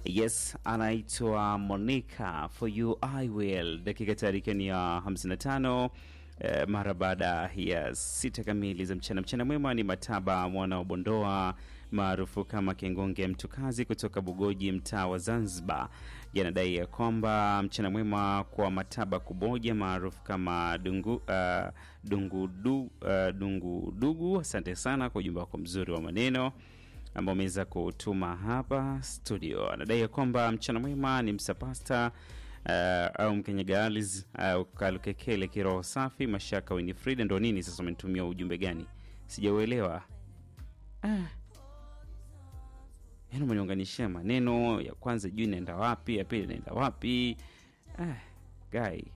Yes, anaitwa Monica for you I will. Dakika tayari ikiwa ni ya 55 eh, mara baada ya sita kamili za mchana. Mchana mwema ni Mataba mwana wa Bondoa maarufu kama Kengonge Mtukazi kutoka Bugoji, mtaa wa Zanzibar, yanadai ya kwamba mchana mwema kwa Mataba Kuboja maarufu kama Dungu, uh, Dungudu, uh, Dungudugu. Asante sana kwa ujumbe wako mzuri wa maneno ambao ameweza kutuma hapa studio. Anadai ya kwamba mchana mwema ni msapasta uh, au Mkenyagalis au uh, Kalukekele kiroho safi Mashaka Winifrida ndo nini sasa? Umenitumia ujumbe gani? Sijauelewa. ah. Yani umeniunganishia maneno ya kwanza, juu inaenda wapi, ya pili inaenda wapi? ah, gai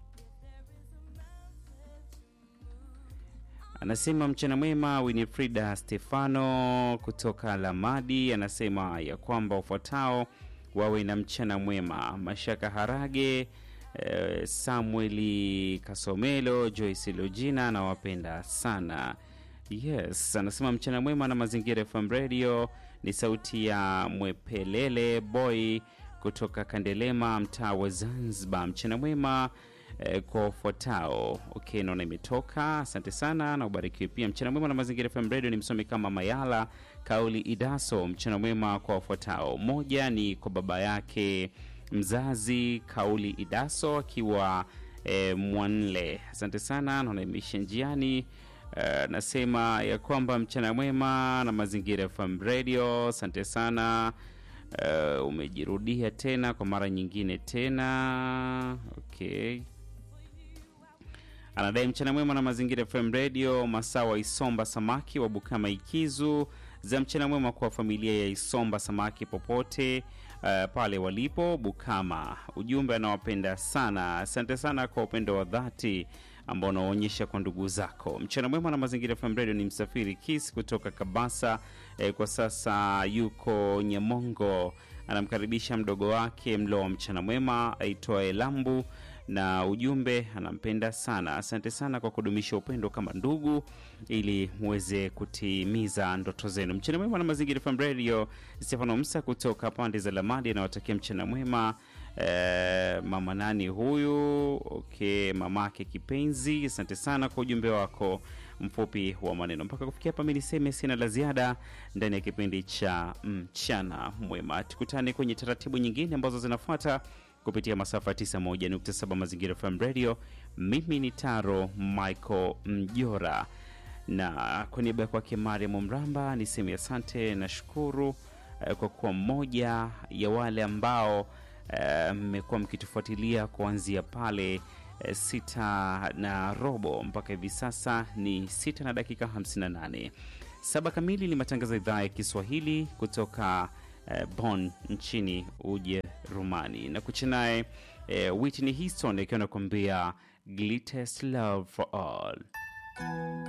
Anasema mchana mwema. Winifrida Stefano kutoka Lamadi anasema ya kwamba wafuatao wawe na mchana mwema: Mashaka Harage, eh, Samueli Kasomelo, Joyce Lojina anawapenda sana. Yes, anasema mchana mwema na Mazingira FM Radio. Ni sauti ya Mwepelele Boy kutoka Kandelema, mtaa wa Zanzibar. Mchana mwema eh, kwa wafuatao. Okay, naona imetoka. Asante sana na ubarikiwe pia. Mchana mwema na Mazingira FM Radio ni msomi kama Mayala Kauli Idaso. Mchana mwema kwa wafuatao. Moja ni kwa baba yake mzazi Kauli Idaso akiwa eh, Mwanle. Asante sana, naona imeisha njiani. Uh, nasema ya kwamba mchana mwema na Mazingira FM Radio. Asante sana. Uh, umejirudia tena kwa mara nyingine tena. Okay, anadai mchana mwema na Mazingira FM Radio. Masawa Isomba Samaki wa Bukama Ikizu za mchana mwema kwa familia ya Isomba Samaki popote uh, pale walipo Bukama. Ujumbe anawapenda sana. Asante sana kwa upendo wa dhati ambao unaonyesha kwa ndugu zako. Mchana mwema na Mazingira FM Radio ni msafiri Kis kutoka Kabasa eh, kwa sasa yuko Nyamongo, anamkaribisha mdogo wake mlo wa mchana mwema aitwaye Lambu na ujumbe anampenda sana. Asante sana kwa kudumisha upendo kama ndugu, ili muweze kutimiza ndoto zenu. Mchana mwema na Mazingira FM Radio. Stefano Msa kutoka pande za Lamadi anawatakia mchana mwema. Eh, mama nani huyu? Okay, mamake kipenzi, asante sana kwa ujumbe wako mfupi wa maneno. Mpaka kufikia hapa, mi niseme sina la ziada ndani ya kipindi cha mchana mwema. Tukutane kwenye taratibu nyingine ambazo zinafuata kupitia masafa 91.7 Mazingira FM Radio. Mimi ni Taro Michael Mjora, na kwa niaba ya kwake Mariam Mramba niseme asante, nashukuru eh, kwa kuwa mmoja ya wale ambao mmekuwa uh, mkitufuatilia kuanzia pale uh, sita na robo mpaka hivi sasa ni sita na dakika 58. Saba kamili ni matangazo ya idhaa ya Kiswahili kutoka uh, Bonn nchini Ujerumani, na kuchanaye uh, Whitney Houston akiwa anakuambia greatest love for all.